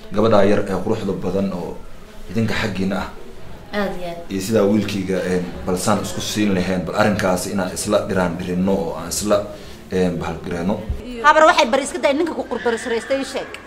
gabadhaa yar ee quruxda badan oo idinka xaggiina ah aada iyo aad iyo sidaa wiilkayga balsaan isku siin lahayn bal arrinkaasi inaan isla dhiraan dhirino oo aan isla bahalgareeno habar waxay bari iska day ninka ku qurbarisraystay ii sheeg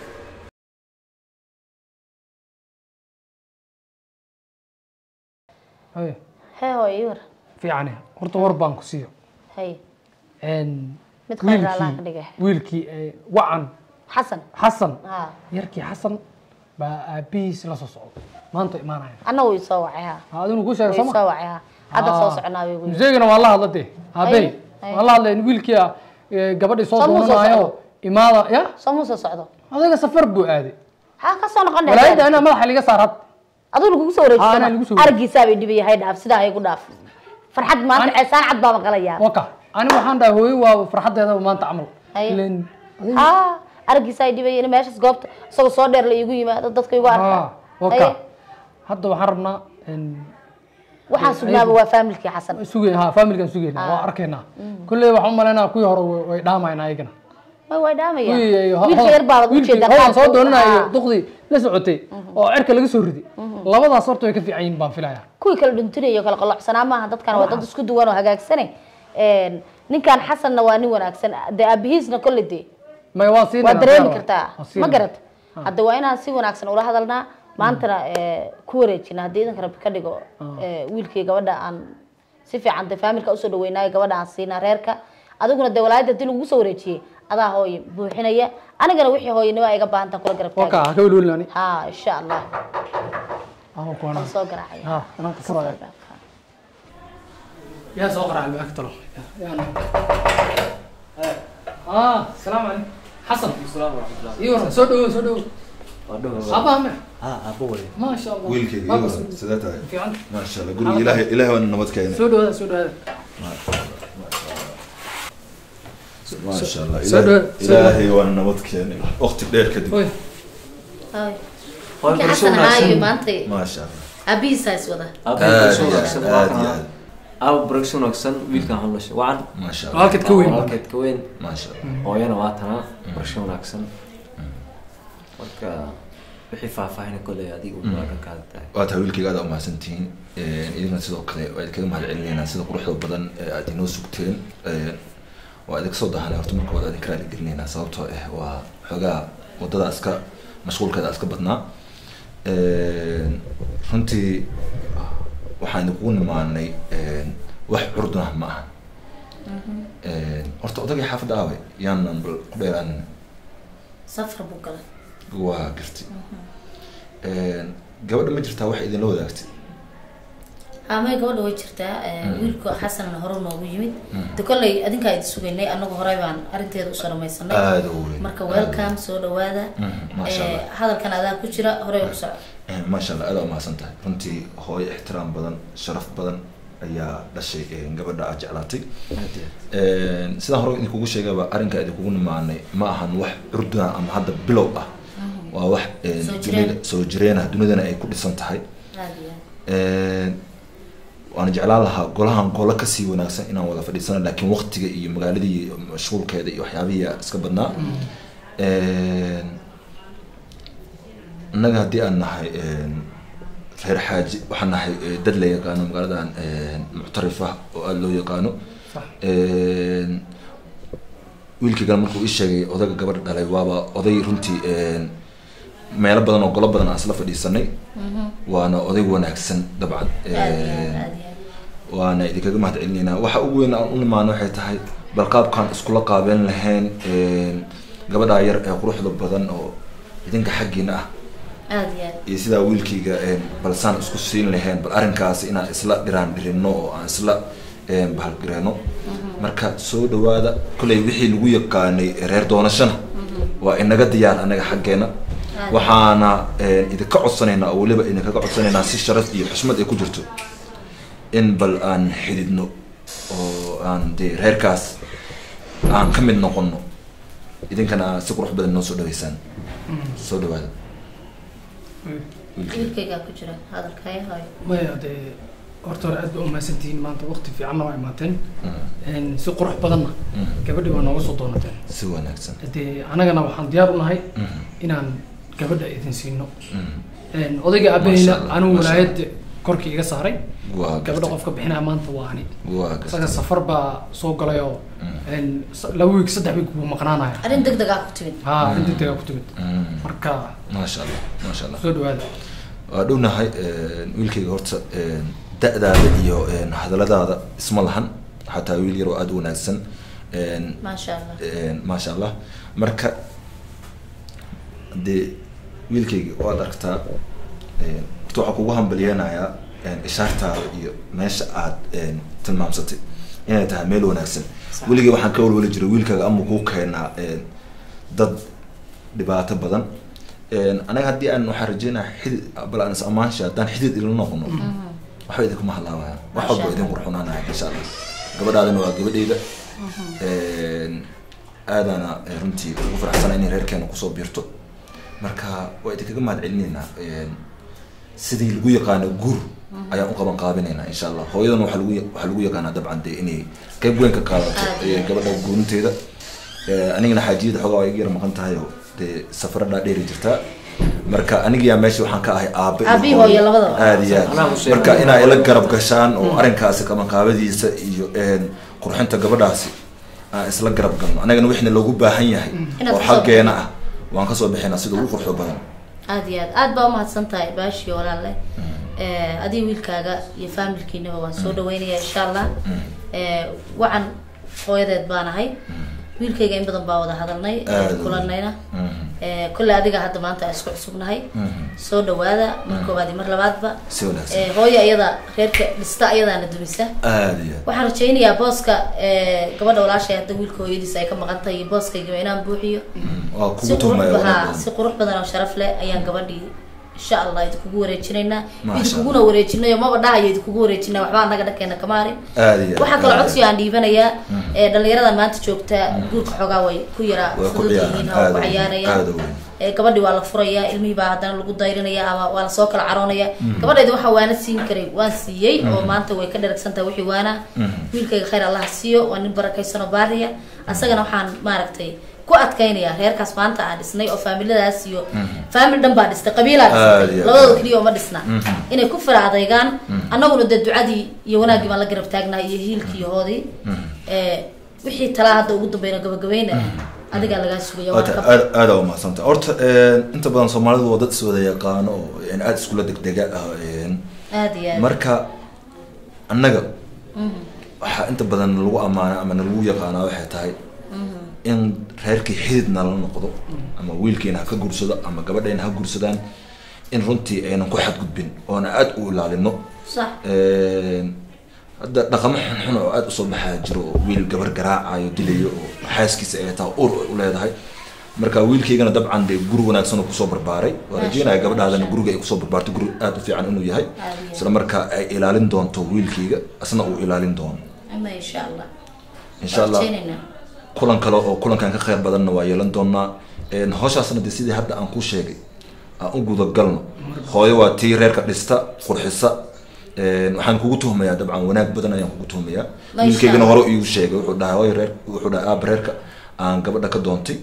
haye hee hooyo ii war fiicane horta war baan ku siiyo hay Een, Mid khayr Allah ka dhigay. wiilkii ee, wacan xasan xasan ha yarkii xasan baa aabihiis la soo socda maanta imaanaya anna wuu isoo wacay ha ha adinu ku sheegay wuu sooma isoo wacay ha hadda soo soconaa bay gu yidhi. museegana waa la hadla dee aabey Haye. waan la hadlay wiilkii ah, ee, gabadhii soo Soo muu soo doonanayo socdo? imaada ya soo muu soo socdo adaga safar buu aaday ha ka soo noqon walaayada anaa madaxa liga saar had aduu lagugu soo Ah, anaa lagu wareejisana soo wareejiyey. argiisaa bay dhibaya hay dhaaf sidaa hay ku dhaaf farxad maanta Ani- ceesaan cad baa maqlayaa waka ani waxaan dhahay hooyo waa farxadeeda maanta camal Haye. Ileen, adiga- ha argiisaa ay dhibaya in meeshaas goobta isagoo soo dheer la iigu yimaado dadka igu Ah, arkaa waka Haye. hadda waxaan rabnaa een, waxaan sugnaaba waa faamilkii xasan sugay ha familkan sugayna Ah. waa arkaynaa kulley waxaan umalaynaa kuwii hore way- way dhaamayna ayagana ma way dhaamaya Kuwii ay- wiilka yar baabad wiilkii ujeedaa hoodan soo qaabka- doonanayo Ah. duqdii la socotay oo cerka laga soo riday labadaas horta way ka fiican yihiin baan filayaa kuwii kala dhuntinayo kala qalocsanaa maaha dadkan waa dad isku duwan oo hagaagsane ninkan xasanna waa nin wanaagsan dee aabihiisna kolle dee may waa siin waa dareemi kartaa ma garat hadda waa inaan si wanaagsan ula hadalnaa maantana eh, ku wareejina haddii idanka rabbi ka dhigo eh, wiilkii gabadha aan si fiican dee faamilka usoo dhaweynaayo gabadha aan siinaa reerka adiguna dee walaayadda hadii lagu soo wareejiyey adaa hooye buuxinaya anigana wixii hooyanimo ay iga baahantaa kula garab waka taagay ha ka welwelinaani ha insha allah ama kuwana waan soo garaacaya ha inaan ka furaya yaa soo qaraa albaabka talo ah salaamu calaykum xasan ii waran soo dhawo soo dhawo aabbaha me maasha allah wiilkayga Baaba iyo soo- sidee tahay fiican maasha allah guriga ilaahay ilaahay waana nabad keenay soo dhawaada soo dhawaada maasha allah soo ilaahay- dhawa- soo ilaahay waana nabad keenay waqti dheer kadib oy ninkii xasan ahaayo maanta maasha allah aabihiisaa is wada aad iyo aad aad iyo aad aaba baragsi wanaagsan wiilkan hadlasha wacan maasha allah halkeed ka weyn walaalkeed ka weyn maasha allah hooyana waa tanaa barasho wanaagsan marka wixii faahfaahina koley adiga u baagankaada tahay waa tahay wiilkayga aad umahadsantihiin idinkana sidoo kale waa idinkaga mahad celinaynaa sida quruxda badan ee aad inoo sugteen waa idinka soo dahanay horta marka waad idinka raali gelinaynaa sababtoo ah waa xoogaa wadada iska mashquulkeeda iska badnaa runtii waxaan idinkugu nimaanay wax curdun ah ma aha horta odagii xaafadda aaway yaanan bal ku dheeraanin safar buu galay waa garti gabadha ma jirtaa wax idinla wadaagtay haamay gabadha way jirtaa wiilku xasanna hore noogu yimid de kolley adinkaa idi sugaynay anagu horey baan arrinteeda usoo dhamaysanay aada u weyn marka welcome soo dhawaada maasha allah hadalkan adaa ku jira horey u soco maasha allah aada umahadsan tahay runtii hooyo ixtiraam badan sharaf badan ayaa dhashay gabadha aad jeclaatay aad iyo aad sidaan hore idinkugu sheegaba arrinka idinkugu nimaanay ma ahan wax curduna ama hadda bilow ah waa wax Soo dunida jireen. soo jireenah dunidana ay ku dhisan tahay aad iyo aad waana jeclaan lahaa golahan golo kasii wanaagsan inaan wada fadhiisano laakiin waqtiga iyo magaaladii iyo mashquulkeeda iyo waxyaabihii iska badnaa innaga haddii aan nahay reer xaaji waxaan nahay eh, dad la yaqaano magaaladan muctarif ah oo aada loo yaqaano Sax. wiilkaygan markuu ii sheegay odaga gabadha dhalay waaba oday runtii meelo badan oo golo badan aan isla fadhiisanay waana oday wanaagsan dabcan aad iyo aad aad iyo aad waana idinkaga mahad celinaynaa waxa ugu weyn aan u nimaano waxay tahay bal qaabkaan iskula qaabeyn lahayn gabadhaa yar ee quruxda badan oo idinka xaggiina ah aad iyo aad iyo sidaa wiilkayga bal saan isku siin lahayn bal arrinkaasi inaan isla dhiraan dhirino oo aan isla bahalgareeno marka soo dhawaada kolley wixii lagu yaqaanay reer doonashana waa inaga diyaar anaga xaggeena waxaana idinka codsanaynaa oo weliba idinkaga codsanaynaa si sharaf iyo xushmad ay ku jirto in bal aan xididno oo aan dee reerkaas aan ka mid noqono idinkana aad si qurux badan noo soo dhaweysaan soo dhawaada wiilkayga wiilkaygaa ku jira hadalkaya hooyo maya dee horta hore aad ba umahadsantihiin maanta waqti fiicanna waa imaateen si qurux badanna gabadhii waa nooga soo doonateen si wanaagsan dee anagana waxaan diyaar u nahay inaan gabadha idin siino Mhm. Een, odayga Masha aabahayna Allah, anigu masha walaayada korkii iga saaray waa gabadha gartay. qofka bixinaya maanta waa ani waa isaga gartay. safar baa soo galay oo Mm. een, s- laba wiig saddex wiig buu maqnaanaya arrin deg deg ah ku timid ha arrin degdega ku timid Mhm. marka maasha allah maasha allah soo dhawaada waa dhownahay wiilkayga horta een, da-daada iyo een, hadalladaada isma lahan xataa wiil yar oo aada u wanaagsan een, maasha allah een, maasha allah marka dee wiilkayga waad aragtaa een, horta waxaa kugu hambalyeenayaa een, ishaartaada iyo meesha aad een, tilmaamsatay inay tahay meel wanaagsan Sax. weligay waxaan ka walwali jiray wiilkaaga ama kuu keenaa een, dad dhibaato badan een, anaga haddii aan waxaan rajeynaya xidid bal aan is amaansha haddaan xidid ila noqono waxba idinkuma hadlaawaya wax Masha walba Allah. idin qurxunaanaya insha allah gabadhaadana waa gabadheyda Een, aadaana eh, runtii ugu faraxsana inay reerkeena kusoo biirto marka waa idinkaga mahad celineynaa Een, sidii lagu yaqaano guur ayaan u qaban qaabinaynaa insha allah hooyadana waxaa lagu ya- waxaa lagu yaqaanaa dabcan dee inay qayb weyn ka qaadato Aad eh, iyo gabadha guurinteeda Eh, anigana xaajiyada xoogaa waa iga yar maqan tahay oo dee safara dhaadheeri jirtaa marka anigiyaa meesha waxaan ka ahay aabe iyo Aabe iyo hooyo labadaba. aad iyo Anaa aad u sheegay. marka inaa ila garab gashaan oo arrinkaasi qabanqaabadiisa iyo een, qurxinta gabadhaasi aan isla garab galno anagana wixna loogu baahan yahay Inaad oo kasoo xaggeena ah waan kasoo bixinaa sida ugu qurxo badan aad iyo aad aad baa umahadsan tahay baashiyo walaalle Eh, adiga wiilkaaga iyo faamilkiinaba waan soo dhaweynaya insha allah Eh, wacan hooyadeed baan ahay wiilkayga in badan baa wada hadalnay eh, Aad u kulanayna Mhm. Eh, kolley adiga hadda maanta aan isku cusubnahay Mhm. soo dhawaada mar koowaad iyo mar labaadba si wanaagsan Eh, hooyo iyada reerka dhista ayadaana dumisa aad iyo aad waxaan rajaynayaa booska eh, gabadha walaashay hadda wiilka hooyadiisa ay ka maqan tahay iyo booskayga inaan buuxiyo Mhm. waa si kugu qurux tuhmaya badan wanaag si qurux badan oo sharaf leh ayaan gabadhii insha allah idinkugu wareejinaynaa Masha idinkuguna wareejinayo maba dhahayo idinkugu wareejinaa waxba anaga dhankeena kama harin aad iyo aad waxaa kaloo aad codsiga aan dhiibanayaa ee dhalinyarada maanta joogta guurka xoogaa way ku yaraa Way ku fudud ciyaaraan, yihiin oo aad ku u weyn, ciyaarayaan aad u weyn. ee gabadhii waa la furayaa ilmihii baa haddana lagu dayrinaya ama waa lasoo kala caroonaya gabadheedi waxaa waana siin karay waan siiyey oo maanta way ka dheragsan tahay wixii waana wiilkayga khayr allah siiyo waa nin barakaysan oo baariya asagana waxaan maaragtay ku adkaynaya reerkaas maanta aan dhisnay oo faamiladaas iyo faamil dhan baa dhistay qabiilaa Aad dhistay iyo labadooda aad. keliya uma dhisna inay ku fara adaygaan annaguna dee ducadii iyo wanaaggii baan la garab taagnahay iyo hiilkii iyo hoodii ee wixii talaa hadda ugu dambeyna gabagabayna adigaa lagaa sugaya waan Aad- ka aad aada u mahadsanta horta een, inta badan soomaalidu waa dad iswada yaqaano oo een, aada iskula degdega ah een, aad iyo aad marka annaga waxaa inta badan lagu ammaana ama nalagu yaqaanaa waxay tahay in reerkii xidid nala noqdo ama wiilkiina ha ka guursado ama gabadhayna ha guursadaan in runtii aynan ku xadgudbin oona aada u ilaalino sax Een, hadda dhaqamo xunxun oo aada usoo baxaa jiro oo wiil gabar garaacayo dilayo oo xaaskiisa ay tahay ur ay u leedahay marka wiilkaygana dabcan dee guri wanaagsan oo kusoo barbaaray waa Masha rajeynaya Allah, gabadhaadana masha guriga ay kusoo barbaarto guri aada u fiican inuu yahay Aad iyo isla markaa ay ilaalin doonto wiilkayga asna uu ilaalin doono ama insha allah insha allah Rajaynayna. kulan kale oo kulankan ka khayr badanna waa yeelan doonaa Een, hawshaasna dee sidii hadda aan ku sheegay aan u gudagalno hooyo waa tii reerka dhista qurxisa Een, waxaan kugu tuhmayaa dabcan wanaag badan ayaan kugu tuhmayaa Masha wiilkaygana Allah. hore iigu sheegay wuxuu dhahay hooyo reer wuxuu dhahay aaba reerka aan gabadha ka doontay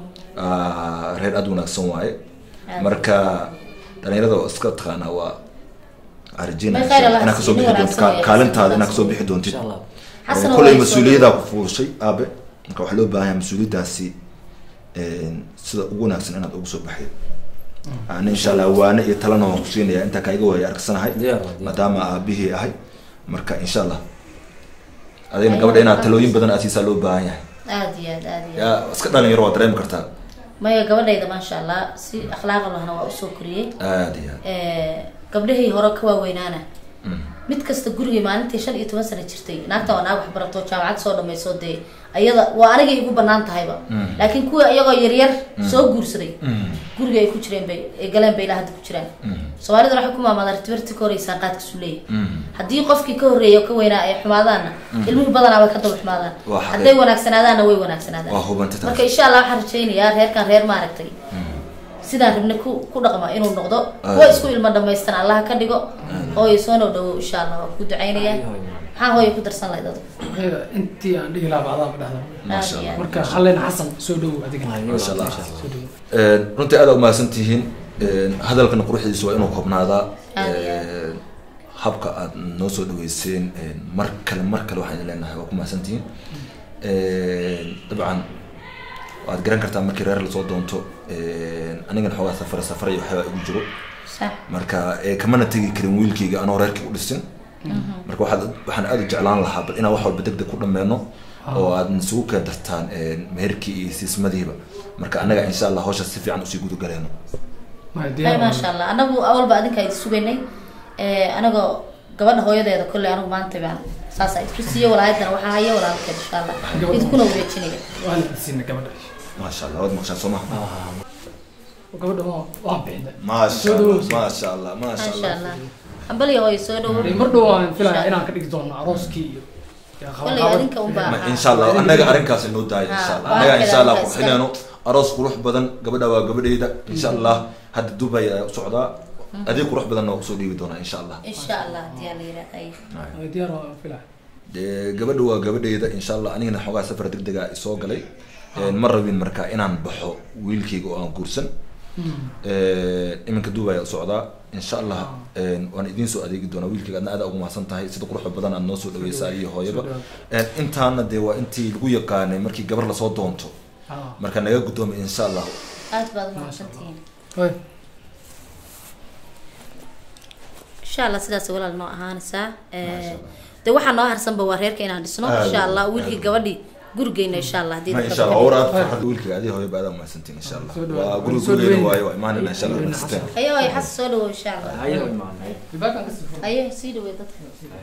Ah, reer aada wanaagsan waaye Aad. marka dhalinyarada oo iska taqaanaa waa arjina May khayr Allah inaad kasoo siiyo, bixi nin doonto wanaagsan waaye, kaalintaada inaad wanaagsan. kasoo bixi doontid insha allah Xasan kolay waa mas-uuliyaddaa ku fuushay aabe marka waxaa loo baahan yahay mas-uuliyaddaasi een, sida ugu wanaagsan inaad ugu soo baxayd ana insha allah waane iyo talana waan kusiinaya intaa kaiga waaya argsanahay Diyaar waa, diyaar. maadaama aabihii ahay marka insha allah adigna gabadha inaad talooyin badan aad siisaa loo baahan yahay aad iyo aad aad iyo aad yaa iska dhalinyaro waa dareemi kartaa maya gabadhayda maasha allah si akhlaaq lahna waa usoo koriyey aad iyo aad Eh, gabdhahii hore ka waaweynaana mid kasta gurigay maalintii shan iyo toban sano jirtay naagta waa naag waxbarato jaamacad soo dhamayso dee ayada waa anigay igu banaan tahayba laakiin kuwa iyagoo yaryar soo guursaday guriga ay ku jireen bay ay galeen bay ilaa hadda ku jiraan soomaalida waxay ku maamaadaan ritibarti ka horeysaan qaadka suleeya haddii qofkii ka horreeya oo ka weynaa ay xumaadaanna ilmihii badanaa way ka daba xumaadaan Waa xaqiiq. hadday wanaagsanaadaanna way wanaagsanaadaan Waa hubanta taas. marka insha allah waxaan rajaynayaa reerkan reer maaragtay sidaan rabne ku ku dhaqma inuu noqdo Aad. kuwa isku ilmo dhamaystan allaha ka dhigo oo ay soo noo dhawo insha allah waa ku ducaynayaa maxaa hooyo ku darsan lahayd adigu Aniga intii aan dhihi lahaa bacdaa ma dhahda maasha allah marka halleen xasan soo dhowow adiga maasha allah soo dhowow Een, runtii aad umahadsan tihiin Een, hadalkana quruxdiisu waa inuu koobnaadaa Aad iyo aad. Een, habka aad noo soo dhaweyseen een, mar kale mar kale waxaan idin leenahay waa ku mahadsan tihiin Een, dabcan waad garan kartaa markii reer lasoo doonto Een, anigana xoogaa safar safar iyo waxyaaba igu jiro sax marka ee, kamana tegi karin wiilkayga anoo reerkii u dhisin marka waxaad waxaan aad u jeclaan lahaa bal inaan wax walba deg deg ku dhammeeno oo aad isugu keen dartaan een, meherkii iyo siismadiiba marka annaga insha allah hawshaas si fiican usii gudagaleeno Ma ay diyaar maasha allah anagu awalba adinka idi sugaynay Eh, anagoo gabadha hooyadeeda kolley anigu maanta baan saas ay isku siiye walaayadana waxaa haya walaalkeed insha allah idinkuna wareejinaya waan la siina gabadha maasha allah waad maqshaan soo maha gabadha waa waan bixinay maasha Soo allah dhawow. maasha allah maasha maasha allah allah hambaliya hooyo soo dhawo mar dhow waan filayaa inaan ka dhigi doono arooskii iyo iyo kolley qabanqaabada. adinka unbaa Ma- ahaa insha allah annaga arrinkaas inoo daaya insha allah Ah, annaga waa insha allah kale qurxinayno aroos qurux badan gabadha waa gabadhayda insha allah hadda dubay ayaa u socdaa adeeg qurux badanna waa usoo dhiibi doonaa insha allah insha allah hadii aa la yidhaahday Waa diyaar waan filaya dee gabadha waa gabadhayda insha allah anigana xoogaa safar deg dega isoo galay Een, ma rabin marka inaan baxo wiilkayga oo aan guursan Een, iminka duubaya u socdaa insha allah een, waan idiin soo adeegi doonaa wiilkayga adna aada ugu mahadsan tahay sida quruxda badan aad noo soo dhaweysaa iyo hooyaba Een, intaana dee waa intii lagu yaqaanay markii gabar lasoo doonto Ah. marka naga guddoomay insha allah aad baad umahadsantihiin Hoy. insha allah sidaas walaal noo ahaanaysaa Eh, de waxaa noo harsanba waa reerka inaan dhisno Aad insha iyo allah aad. wiilkii gabadhii gurigeyna insha allah hadii ma dadka insha allah ka- war aad farxad wiilkayga adiga hooyaba aada umahadsantiin insha allah Soo dhawaad. waa guri Soo gurigeyna dhaweyn. waayo waa imaanayna insha allah Soo dhaweyn, naxasteen ayo ay xas soo dhawow insha allah ayaga imaanay Albaabkaan kasii furo. ayo sii dhawey dadka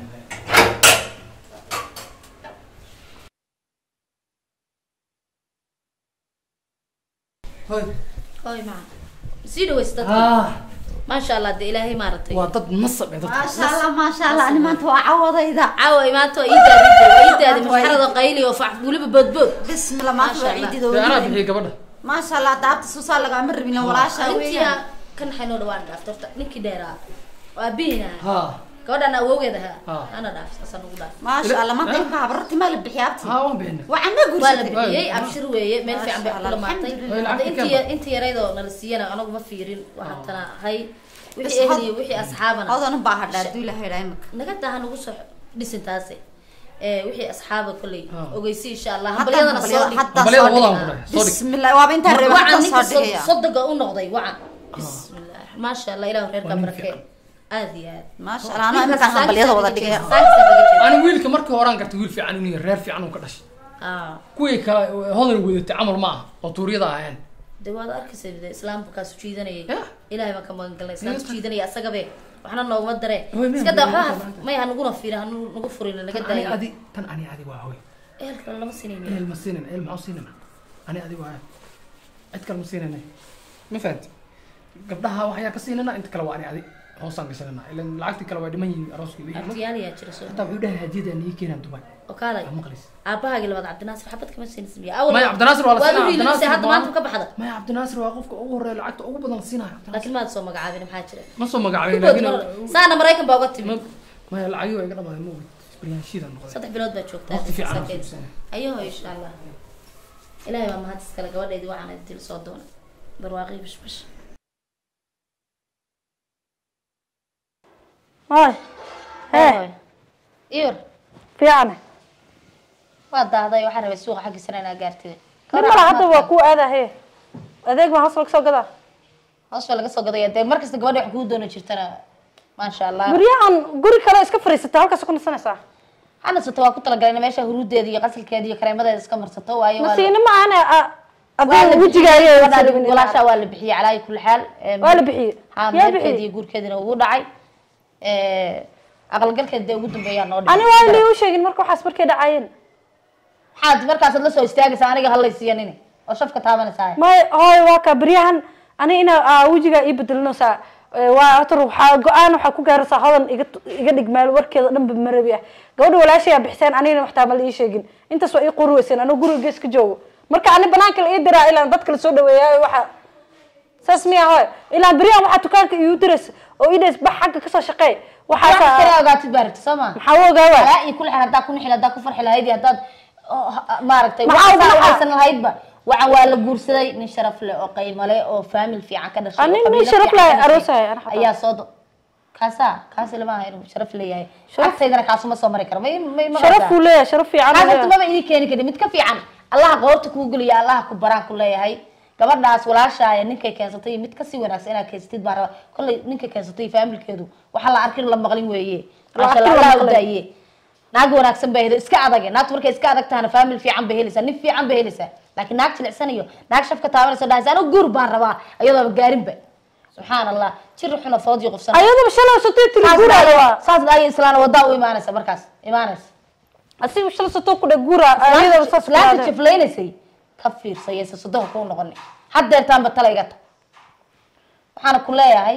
Hoy. oy maca sii dhaweys dadka Ah, maasha allah de ilaahay maaragtay waa dad nasab eh dadka. maasha allah maasha allah ani maanta waa cawadayda caawa imaanta waa ii daadi jira waa ii daadi masxarada qayli oo fac weliba boodbood bismillah maanta Maasha waa Allah. ciidida Dee anaa weliba bixiyay gabadha. maasha allah daabta suusaa lagaama rabin walaasha intii weeyaan kan xaynoo dhawaan dhaafta horta ninkii dheeraa waa bihina Ha. gabadhan awowgeed ahaa Ah. ana dhaaf saasaan ugu dhaaf maasha allah maanta imka habararti maa la bixiya abti Ha waan bixinay. waxaan ma waa la guursatay bixiyey abshir weeye meel fiican bay Maasha kula Allah, maartay alxamdulillah. hadda Lacagta intii kama. intii yaraydoo nala siiyana anagu ma fiirin waxaa tana hay Bas wixii ehel had- iyo wixii asxaabana odan baa hadhaa haduu ilahay idhaa imika naga daha nagu soo dhisin taase Eh, wixii asxaaba kolley Ah. ogeysi insha allah Hadda hambalyadana soo hambalyada dhig hadda Hambalyada soo wadaan dhig ku dhahay, soo dhig. bismillah waaba intaan reeba wacan hadda ninka soo dhigaya sodoga u noqday wacan bismillah maasha allah ilahu reerka Waa nin barakee fiican. aad iyo aad maasha allah anaa iminkaan hambalyada wada dhigaya Ani wiilka markii horaan gartay wiil fiican inuu yahay, reer fiican uu ka dhashay. Kuwii kale hodan wadatay camal ma aha oo tuuryada ahayn. de waad arkaysa de islaamka kaasu jiidanayay Yeah. ilaahay baan ka magan galnay islaamka Yeah. jiidanaya asagabe waxna nooguma dare Way, ma'am, iska daa ma'am, waxba ma'am. may ha naguna fiirin ha nu- nagu furin naga Tan ani daayo adi, tan ani adi waa hoy. ehelka lama sinayni Ehel ma siinayna, ehel maxaa u siinayna? Ani adi waa. Cid kale ma siinayna. Ma fahanti? Gabdhaha waxyaa ka siinayna, inta kale waa ani adi. Hoosaan gashanayna. Ileen lacagtii kale waa dhiman yihiin arooskii wixii. abtiyaal yaa jira soo Hataa wuxuu dhahay hadiyada aan ii keenaan Dubai. oo kaalay Waa maqlis. aabahaagii labaad cabdinaasir xabad kama siinaysa miya awal Maya, Cabdinaasir waa la waad siinaa, u hiilinaysa Cabdinaasir hadda waa- maanta ka baxda Maya Cabdinaasir waa qofka ugu horeeya lacagta ugu badan siinaya. Cabdinaasir. laakiin maad soo magacaabin maxaa jira Ma soo magacaabay Kubood laakiin mar- saana maraykan baa uga timi ma- maya lacagii waa iga dhamaaday ma ogid. Isbaryaashiida noqday. saddex bilood baa joogtaa Waqti fiican aan sakeed. suubsanay. ayaho insha allah ilaahay baa mahad iskale gabadheedii waxaan dil soo doona barwaaqii bishbish هاي هاي iyur fiican waa daahday waxaan rabay suuqa xaggiisana inaa gaartida nin mala hadda waa ku aada he adeeg baa hoos laga soo gadaa hoos baa laga soo gadaya dee markasta gabadha wax kuu doono jirtana maasha allah guryahan guri kale iska fariisata halkaas ku nasanaysaa xanasato waa ku talagalay in meesha huruudeeda iyo qasalkeeda iyo kareemadeeda iska marsato waayo waa la- nasiina ma ahane waa adiga la wejigaaga bixiyey, walaashaa waa la bixiyey calaayi kulli xaal Em, waa la bixiyey haa yaa meherkeeda iyo bixiyey guurkeedina ugu dhacay Eh, aqalgalkeeda dee ugu dambeeyaa noo ani waa lii u sheegin marka waxaas markay dhacaayeen maxaad markaasaad la soo istaagaysaa aniga hallaysiiyanin oo shafka taabanaysaa may hooy waa ka beryahan ani ina aa wejigaa ii bedelinaysaa waa horta waxaa go-aan waxaa ku gaaraysaa hodan iga iga dhig meel warkeeda dhanba marabi ah gabadha walaashayaa bixiseen anigana waxtaa ma la ii sheegin intaas waa ii qori weyseen anoo guriga gees ka joogo marka ani banaanka la ii diraa ilaa dadka la soo dhaweeyaa waxa saas miya hoy ilaa beriyan waxaa dukaanka iigu diraysa oo idhays bax xagga kasoo shaqeey wax waxaa kale ogaatid baa rabta soo ma maxaa u ogaa waay alaa iyo kula xir haddaa ku nixil haddaa ku farxi lahayd iyo haddaad oo, ha- maaragtay Maxaa wax ugu saa dhaca? haysan lahaydba waxaan waa la guursaday nin sharaf leh oo qiimo leh oo faamil fiican ka dhashay Ah, oo nin- nin qabiilo sharaf fiican leh ka dhashay aroosaya, ana xataa. ayaa soo do kaasaa kaas ilama aha inuu sharaf leeyahay Sharaf- agtaydana kaasuma soo mari karo may may sharaf uu leeyahay sharaf fiican uu kaasatu leeyahay. maba idin keeni kari mid ka fiican allaha qoorta kuu geliya allaha ku baraan ku leeyahay gabadhaas walaashaaya ninkay keensatay iyo mid kasii wanaagsan inaad keensatid baan rabaa kollay ninkay keensatay iyo faamilkeedu waxaa la arkin la maqlin weeye La maasha arkin allah la allaha u maqlin. daaye naag wanaagsan bay heli iska adage naagtu markay iska adag tahana faamil fiican bay helaysaa nin fiican bay helaysaa laakiin naag jilicsan iyo naag shafka taabanayso dhahaysa anigu guur baan rabaa iyadooba gaarinba subxaan allah jir xuna foodii qufsan ayadaba shalay sotay tiri guuraada waa saas dhaayo islaana wadaa u imaanaysa markaas imaanaysa asiga shalay sotoo ku dhe guura ayadaba saas ku islaanta dhahday. jaflaynaysay ka fiirsayaysa sodoha kuu noqoni haddeertaanba talayga ta waxaana ku leeyahay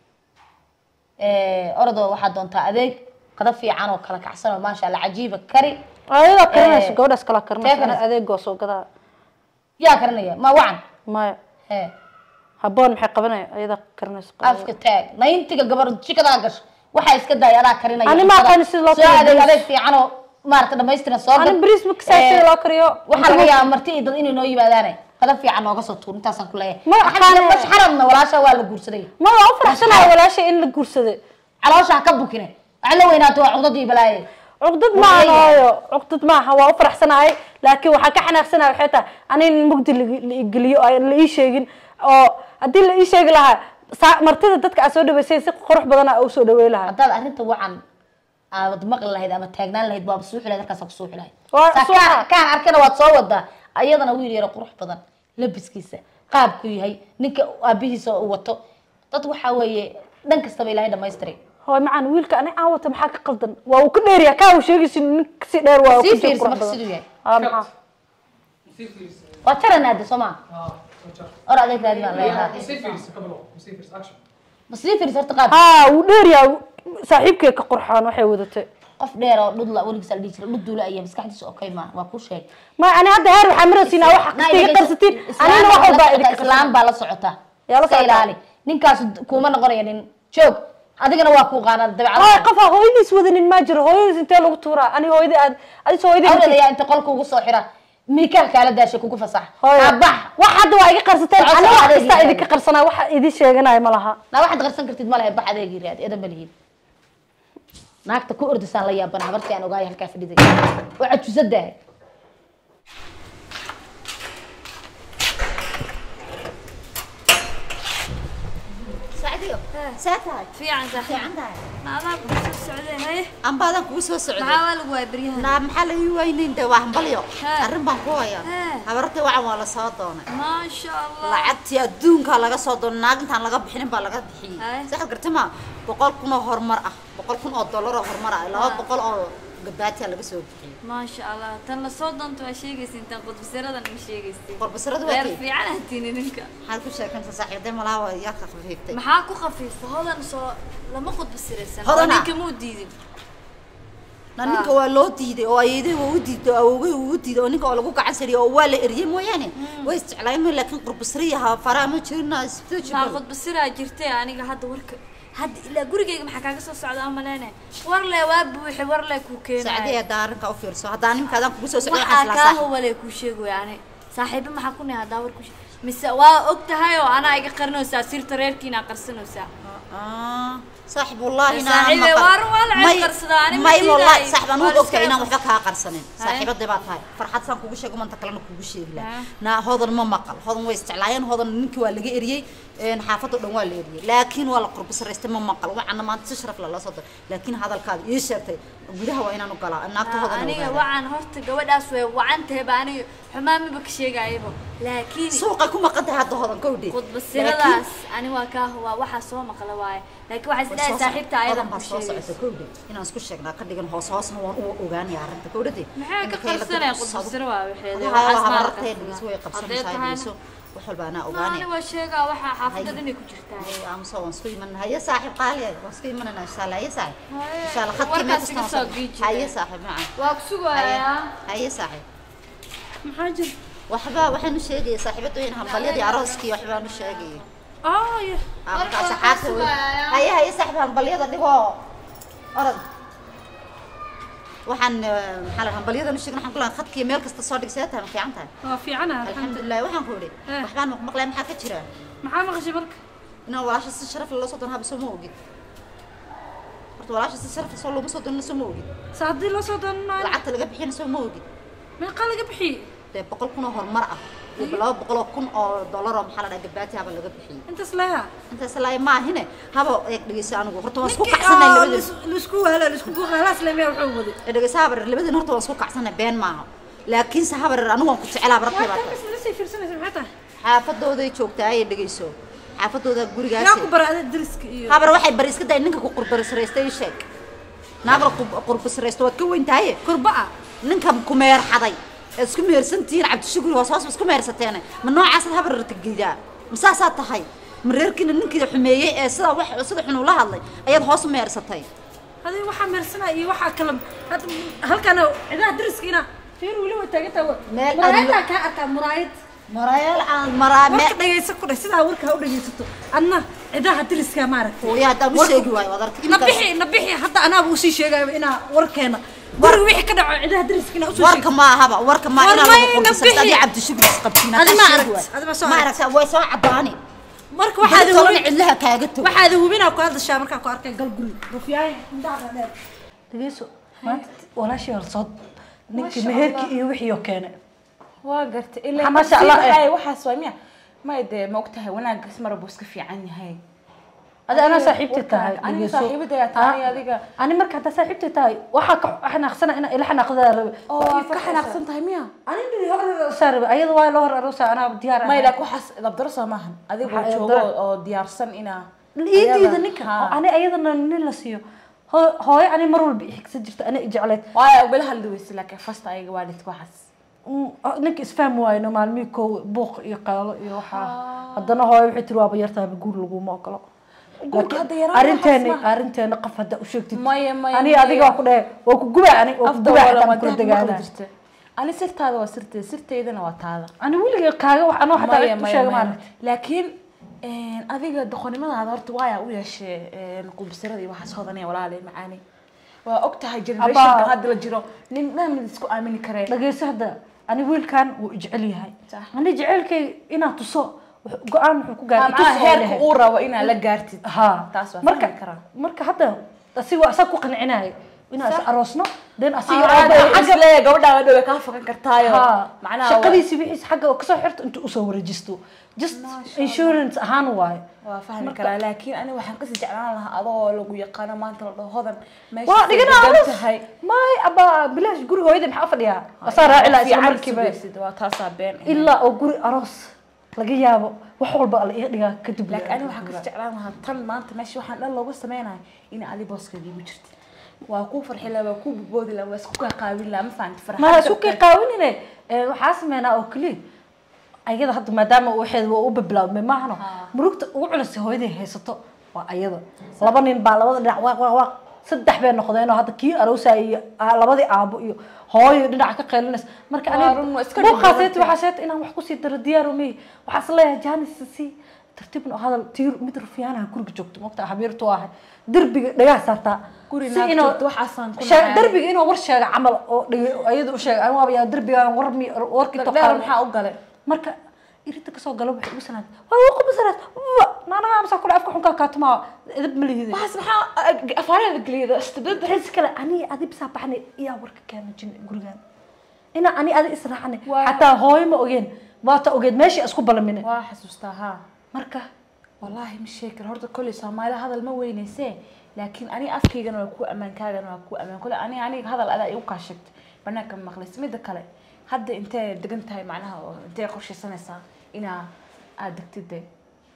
orodoo waxaad doontaa adeeg qada fiican oo kala kacsan oo maasha allah cajiiba kari ayadaa karinayso Eh, gabadhaas kala tee karinayso karinayso? adeegoo soo gadaa yaa karinaya ma wacan maya he haboon maxay qabanaya ayadaa karinayso afka taag nayntiga gabar jikadaa gasho waxaa iska daaya adaa karinaya Ani ma cuntada. aqaan sida loo soo kariyo adeeg bariis. adeeg fiican oo maarata dhamaystiran soo ani gad. bariis ma kasaa Eh, sida loo kariyo waxaa laga yaabaa marti iyo dad inay noo yimaadaane qada fiican nooga soo tuur intaasaan ku leeyahay Ma aqaan- mashxaradna walaasha waa la guursaday ma waa u faraxsanaya walaasha in la guursaday caloosha ha ka bukine waxaa la weynaato waa cudadii balaaye cuqdad maaha hooyo cuqdad maaha waa u faraxsanahay laakiin waxaa ka xanaaqsanahay waxay tahay ani in mugdi lagi- la igeliyo oo aan la ii sheegin oo haddii la ii sheegi lahaa saa- martida dadka aa soo dhaweysay si qurux badan aa usoo dhawey lahaa haddaad arrinta wacan aad maqli lahayd ama taagnaan lahayd waaba suuxi lahayd halkaas ku suuxi lahayd Waa Saa suuxa. kaan- kaan arkana waad soo wadaa ayadana wiil yaro qurux badan labiskiisa qaabku yahay ninka aabihiisa uu wato dad waxaa weeye dhan kastaba ilaahay dhamaystiray hooy macaan wiilka ani aan wata maxaa ka qaldan waa uu ka dheerya kaa uu sheegaysi nin si dheer waa uu sii ka jiro fiirsa qurux marka badan siduu yahay aa maxaa sii fiirisa waa jaranaade soo maa ah soo jar or adeeg raadi baan leeyahaa sii fiirisa ka bilow sii fiirisa action ma sii fiirsa horta qaab haa wuu dheeryaa saaxiibkay ka qurxoon waxay wadatay qof dheer oo dhudla weligiis la dhihi jiray dhud duula ayaa maskaxdiisa okay ma waa kuu sheeg ma ani hadda heer waxaa maraysiinaa waxa kasta iga qarsatiin anina wax walbaa idinka islaam baa la socota Yaa la iska socota. ilaali ninkaas kuuma noqonaya nin joog adigana waa kuu qaanaa hooy dabeecada qofa hooyadiis wadanin ma jiro hooyadiis intee lagu tuuraa ani hooyadii aad adis hooyadii awlad ayaa inta qolka ugu soo xira miikaal kaala daashay kugu fasax hooyo abax wax hadda waa iga qarsateen Socod ani wax socod kasta adeeg idinka qarsanaa waxa idin sheeganaya ma laha naa waxaad qarsan kartid ma lehe bax adeegii raad eedan ma lihiin naagta ku ordisaan la yaabana habartii aan ogaaya halkaa fadhiday oo cajusadahay sacdiyo see tahay fiican sax fiican tahay maamaa ku soo socdeen haye ambaadan kugu soo socday maxaa waa lagu waaya beryahan naa maxaa la ii weynayn de waa hambalyo Haa. arrin baan ku hayaa Haa. habartii wacan waa la soo doonay maasha allah lacagtii adduunkaa laga soo doonay naag intaan laga bixinin baa laga bixiyey Haa. saxad garti ma boqol kun oo horumar ah boqol kun oo dollar oo horumar ah laba Haa. boqol oo gabaatiya laga soo bixiyey maasha allah tan la soo doonto waa sheegaysa intaan qudbisaradan ma sheegaysa qorbasarada waa reer kay fiican hatiini ninka maxaad ku sheekanta saaxiibday malaha waa yaa ka khafiiftay maxaa ku khafiifta hodan soo lama qudbisiraysan Hodana. ninka muu diidin na ninka waa loo diiday oo ayeeday waa u diiday oo awowgay uu u diiday oo ninka oo lagu gacan sariyay oo waa la eriyey mooyaane way isjeclaayeen laakiin qurbasriyaha faraha ma jirina isbito maa jibal qudbisiraa jirtay aniga hadda warka hadda ilaa gurigayga maxaa kaaga soo socda amaleene war le waa buuxe war le kuu sacdi keenayo haddaa arrinka u fiirso haddaa nimka adaan kugu soo socdo waxaa waxaas kaa laa huwalee kuu sheegaya ani saaxiibo maxaa ku nahay haddaa war ku sheeg mise waa og tahay oo anaa iga qarinaysaa sirta reerkiina qarsanaysaa saaxib wallahi Saaxiibey, waar waa la ceeb qarsadaa, ani ma may wallahi diidaay. saaxib Waa anuu la ogtahay iska inaan ceeb waxba kaa qarsanin Haye. saaxiibadii baa tahay farxad saan kugu sheego manta kalena kugu sheegi Haa. lahaa naa hodan ma maqal hodan way isjeclaayeen hodan ninkii waa laga eriyey een, xaafadda dhan waa la eriyey laakiin waa la qurbisaraystay ma maqal waxaana maanta si sharaf lala soo daray laakiin hadalkaada ii sheegtay gudaha waa inaan u galaa naagta hodan aniga wacan horta gabadhaas way wacan tahay ba aniga xumaan maba ka sheegayaba laakiin suuqay ku maqan tahay hadda hodan kowdhe qudbasiradaas ani waa kaa waa waxaa soo maqla waaye laakiin waxaa isleeyahay saaxiibta ayadan baa ku soo sheegaysa socota kowdhe inaan isku sheegnaa ka dhigan hoos hoosna waan u ogaanaya arrinta kowdhade maxay ka qarsanaya qudbasiro waa waxeeda Waxaa waxaas ma habartay arkaa. dhigis way Haddee qabsanaysaa tahayna- dhigso wax walba anaa Ma, ogaanay ani waa sheegaa waxaa xaafadda dhanay ku jirtaa amse waan isku imanana haye saaxiib qaali waan isku imanana insha allah haye saaxiib Haye, insha allah khadkii warkaas meel iga kastaan soo giiji. haye saaxiib macaan waa ku sugayaa haye saaxiib maxaa jira waxba waxaan u sheegaya saaxiibada in hambalyadii arooskii waxbaan u sheegaya oh yeah marka asxaabta wey haye haye saxbaan balyada dhigoo orod waxaan eh, maxaa la dhahaa balyada nu sheegin waxaan ku lahaa khadkiyo meel kasta soo dhig see tahay ma fiican tahay waa fiicana alxamdulilah alxamdulilah waxaan ku idhi Eh. waxbaan maqmaqlay maxaa ka jira maxaa maqashay marka inaan walaasha si sharaf leh loo soo doon haba soo ma ogid horta walaasha si sharaf leh soo looma soo doonina soo ma ogid sa haddii loo soo doonanayo lacagta laga bixiyana soo ma ogid meeqaa laga bixiyey dee boqol kun oo horumar ah iyo laba boqol oo kun oo dollar oo maxaa la dhahaa gabaati haba laga bixiyey intaas leha intaas laay maahine haba eeg dhegeysa anigu horta waan isku kacsanay labadin laisku wahlo laisku buuqa halaas lemeya wuxuu waday ee dhegeysa habar labadin horta waan isku kacsanay been maaha laakiinse habar anigu waan ku jecelaa barabtay baa tahay lasii fiirsanaysa maxay tahay xaafadooday joogtaa ayay dhegeyso xaafadooda yaa ku gurigaasi bara ada dariska iyo habar waxay bari iska day ninka ku qurbasiraystay ii sheeg naagla qurbasiraysto waad ka weyn tahaye kurba'a ninka ku meerxaday ee isku mehersantihiin cabdishukri hoos hoos isku mehersateene ma noocaasaad habar rartageydaa ma saasaad tahay ma reerkiina ninkii xumeeyey ee sida wax sida xun ula hadlay ayaad hoos u mehersatay hadii waxaa meersanaa iyo waxaa kala hadda halkana cidaha dariska ina fiir weli way taagantaa Meel muraayadaa aan- kaa arkaa muraayad marayeel aan maraa warka dhagaysa ku dheh sidaa warka ha u dhagaysato adna cidaha dariska maaragta hooya haddaan u sheegi waayo waad arkay na bixi na bixi hadda anaaba usii sheegayo inaa warkeena guriga wixii ka dhaco cidaha dariska inaa usoo warka ma ahaba warka ma War inaan may lagu na qurbisay bixi. adii cabdishukri isqabtiin Adi haddaan ma sheegi aragt, waayo. adi ma soo ma aragt. aragtaa way soo cadaani marka waxaad waxaad hubin cidlaha kaaga tog waxaad hubinaa ku hadashaa markaa ku arkay gal guri rufyaaye indhaha dheer dhegeyso maanta walaashii horsood ninkii meherkii iyo wixii oo keenay waa gartay Ha, ilaa masha Allah, eh. ay waxaas waa miya may dee ma ogtahay wanaaggaas mara buu iska fiican yahay adi anaa saaxiibti tahay aniga dhegeyso. saaxiibadaya tahay Ah, adiga ani marka haddaa saaxiibti tahay waxaa ka xanaaqsana inaa ila xanaaqdaa rabe oo aad ka xanaaqsan tahay miya ani hor aroosaa rabe ayada waa loo hor aroosaa anaa diyaar may ahay. laakiin waxaas dabdaro soo maahan adigoo Waxaa joogo dabdaro. oo diyaarsan inaa iidiida ninka Ha. oo ani ayadana nin la siiyo Hoo- hooyo ani mar walba ixigsa jirta ani ijecleed waayo bala hadli weyse laakiin fasta ayaga waalidka waxaas Mm, ah, ninka isfahmi waayno maalmihii koow buuq iyo qaalo iyo waxaa haddana hooyo waxay tiri waaba yartahay guur laguma ogolo Guurka Laakiin hadda yaraan arrinteeni waxaas ma- arrinteena qof hadda u sheegtid Maya, maya, ani maya. adiga waa ku dhahe waa ku gubaa ani waa ku afda gubaa wala xataa waa ma kula dahab maqli degaanaa jirta ani sirtaada waa sirteeda sirteydana waa taada ani weliga kaaga wax anoo xataa maya cid u maya sheega maya maana laakiin adiga doqonnimadaada horta waayaa u yeeshee qubsirada iyo waxaas hodanaya walaalay macaani waa og tahay generationka Abaa. hadda la jiro nin maamid isku aamini karee dhageyso hadda ani wiilkan wuu ijecel yahay Sax. ani jecelkay inaad tuso wuxuu- go-aan wuxuu ku gaaray macnaha itus oo heerka lehe. uu rabo inaad la gaartid ها taas waa marka fahmi karaa. marka hadda asiga asaga ku qancinaayo inaan is aroosno den asiga xagga isleeya gabadhaa dhowe kaa fakan kartaayo ها macnaha shaqadiisi wixiis xagga oo kasoo xirto intuu usoo wareejisto just insurance ahaan waayo waa fahmi karaa laakiin ani waxaan kasii jeclaan lahaa adoo lagu yaqaano maanta la dhaho hodan meesha waa say dhigana degan aroos tahay may aba bilaash guri hooyada maxaa fadhiyaa asaa raaci lahaa isla Fiican markiiba sugaysid, waa taasaa been eh. ilaa oo guri aroos laga yaabo wax walba la iga dhigaa kadib laakiin ani waxaan kasii jeclaan lahaa tan maanta meesha waxaan dhan looga sameynayo in adi booskeeda igu jirtid waa kuu farxi lahaa waa kuu boboodi lahaa waa isku kaa qaabin lahaa ma fahanti ma farxadda isku kii qaawinine waxaa sameynaa oo keliya ayada hadda maadaama waxeed waa u bilaabmay maahano murugta ugu culusay hooyaday haysato waa ayada laba nin baa labada dhinac waaq waaq waaq saddex bay noqdeen oo hadda kii aroosaya iyo aa- labadii aabo iyo hooyo dhinaca ka qaylinaysa marka Waa run, waa iska buuqaaseet dhibdhibantay. waxaa sheeta inaan wax kusii daro diyaar umey waxaa is leeyahay jaanis si tartiibna oo hadal tiir mid rufiyaanaha guriga joogto mogta habiirtu ahay derbiga dhagaha saartaa Guri Si naag inuu- joogto, waxaasaan ku Shee- nacay. derbiga inuu war sheega camal oo dhigi- ayadu u sheega anigu waaba yaa derbiga war mi warkii dheer toqaal maxaa u galay marka irinta kasoo galo waxay ugu sanaad waa waa quba sanaad naanaga amsa kule afka xunkaa kaatumaa edab ma lihide waxaas maxaa afaarada geliyada istabada ris kale ani adi bisaa baxnay iyaa warka keena jin gurigaan ina ani adi israacnay Waa- xataa hooyo ma ogeen waata ogeed meeshii isku balamine waa xasuustaa haa marka wallaahi ma sheegi karo horta kolley soomaali hadal ma weynayse laakiin ani afkaygana waa ku amaan kaagana waa ku amaan kolley ani aniga hadal adaa igu kaa sheegtay banaanka ma maqlays midda kale hadda intee degan tahay macnaha oo intee qorshaysanaysaa inaa aad degtid de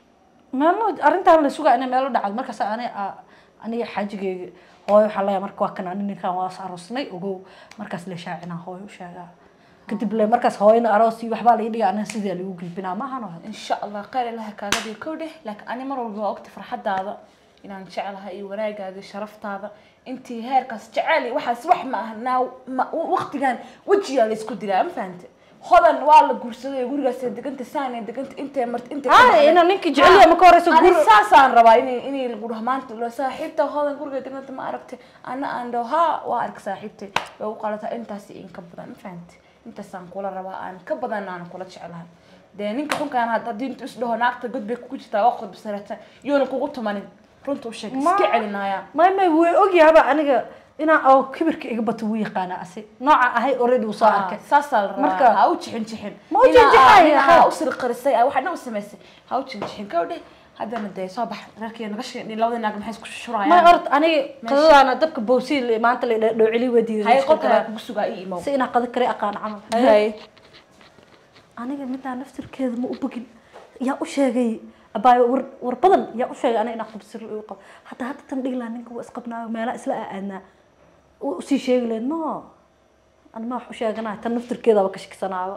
maalmo arrintaan la sugaa inay meelo dhacdo markaas ani aniga xaajigeyga hooyo waxaa leeyahay marka waa kan ani ninkaan waa is aroosnay ogow markaas la shaacinaa hooyo u sheegaa kadib le markaas hooyana aroos iyo waxbaa laga dhigaa anina sidii lagu gilbinaa maahan oo insha allah khayr ilaha kaaga dhigo kow dheh laakiin ani mar walba waa ogta farxadaada inaan jeclahay iyo wanaagaaga iyo sharaftaada intii heerkaas jecel iyo waxaas wax ma aha naa ma waqtigan wejigaa la isku dilaa ma fahante hodan waa la guursaday gurigaas deganta saan deganta intee marta intee Ah, inuu ninkii jecel yahay marka horeysa ani guri- saasaan rabaa inay inay lagu dhaho maanta lo saaxiibta hodan guriga deganta ma aragtay ana aan dhaho ha waa ark saaxiibtay way u qalataa intaasi in ka badan ma fahamtay intaasaan kula rabaa aan ka badan aan kula jeclahay dee ninka xunkaan had- haddii intu is dhaho naagta god bay kugu jirtaa waa qodbisarata yoona kugu tumanin runta u sheeg iska celinaya may may way ogyahaba aniga inaa oo kibirka iga bato wuu yaqaana asi nooca ahay already uu soo arkay saasaa la rabaa Marka- ha u jixin jixin Ma u jixinjixay, ha ha. u sirqarisay waxna u samaysay ha u jixin jixin gawdhe haddana dee soo bax reerkii naga sheegay labada naag maxay isku shurayaan may ort aniga qadadaana dabka bowsi maanta la dhowceli wadiiday hay qolka kugu sugaa ii imow si inaa qada kale aqaan camal hay aniga middaa naftirkeeda ma u bogin yaa u sheegay abaayo war war badan yaa u sheegay aniga inaa qabsir u qabo hadda hadda tan dhigi lahaa ninka waa isqabnaayo meelaa isla aadnaa usii sheegi lahayd no ani ma wax u sheeganaa tan naftirkeedaba ka shikisanaaba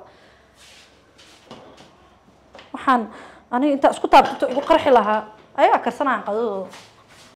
waxaan aniga intaa isku taabtato igu qarxi lahaa ayaa karsanaan qadadooda